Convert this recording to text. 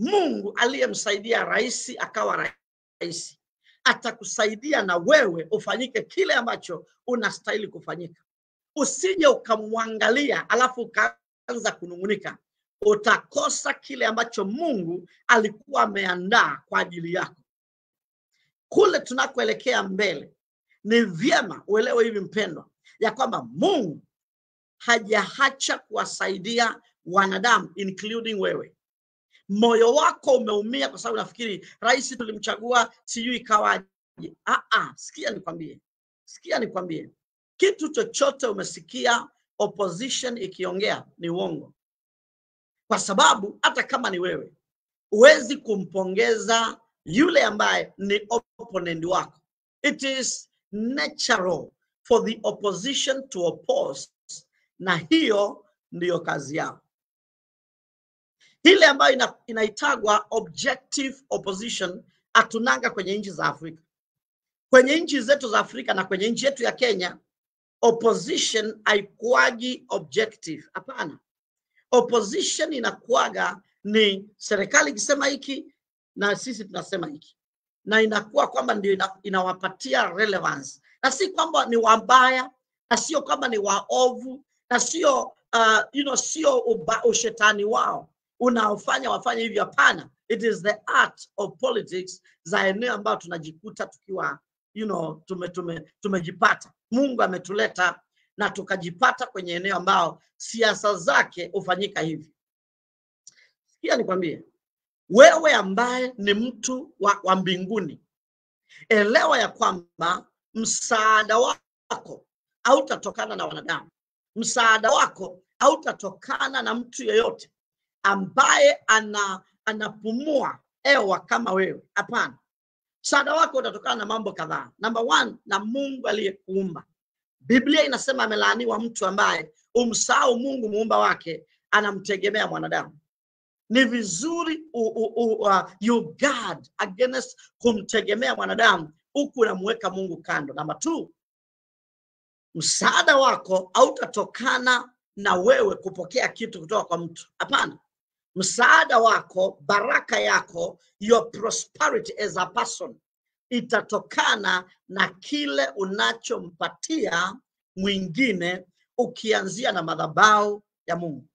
Mungu aliyemsaidia rais akawa rais atakusaidia na wewe ufanyike kile ambacho unastahili kufanyika. Usije ukamwangalia alafu ukaanza kunung'unika, utakosa kile ambacho Mungu alikuwa ameandaa kwa ajili yako. Kule tunakoelekea mbele, ni vyema uelewe hivi mpendwa, ya kwamba Mungu hajaacha kuwasaidia wanadamu including wewe. Moyo wako umeumia kwa sababu nafikiri rais tulimchagua, sijui ikawaje. Ah, ah, sikia nikwambie, sikia nikwambie, kitu chochote umesikia opposition ikiongea ni uongo, kwa sababu hata kama ni wewe huwezi kumpongeza yule ambaye ni opponent wako. It is natural for the opposition to oppose, na hiyo ndiyo kazi yao ile ambayo ina, inaitagwa objective opposition hatunanga kwenye nchi za Afrika. Kwenye nchi zetu za Afrika na kwenye nchi yetu ya Kenya, opposition haikuagi objective. Hapana, opposition inakuaga ni serikali ikisema hiki na sisi tunasema hiki, na inakuwa kwamba ndio ina, inawapatia relevance, na si kwamba ni wabaya na sio kwamba ni waovu na sio uh, you know, sio uba- ushetani wao unaofanya wafanye hivyo. Hapana, it is the art of politics za eneo ambayo tunajikuta tukiwa you know, tume, tume, tumejipata. Mungu ametuleta na tukajipata kwenye eneo ambao siasa zake hufanyika hivi. Sikia nikwambie, wewe ambaye ni mtu wa, wa mbinguni, elewa ya kwamba msaada wako hautatokana na wanadamu. Msaada wako hautatokana na mtu yeyote ambaye ana anapumua hewa kama wewe. Hapana, msaada wako utatokana na mambo kadhaa. Number one, na Mungu aliyekuumba. Biblia inasema amelaaniwa mtu ambaye umsahau Mungu muumba wake, anamtegemea mwanadamu. Ni vizuri u, u, u, uh, you guard against kumtegemea mwanadamu huku unamuweka Mungu kando. Namba two, msaada wako hautatokana na wewe kupokea kitu kutoka kwa mtu. Hapana, msaada wako, baraka yako, your prosperity as a person itatokana na kile unachompatia mwingine, ukianzia na madhabahu ya Mungu.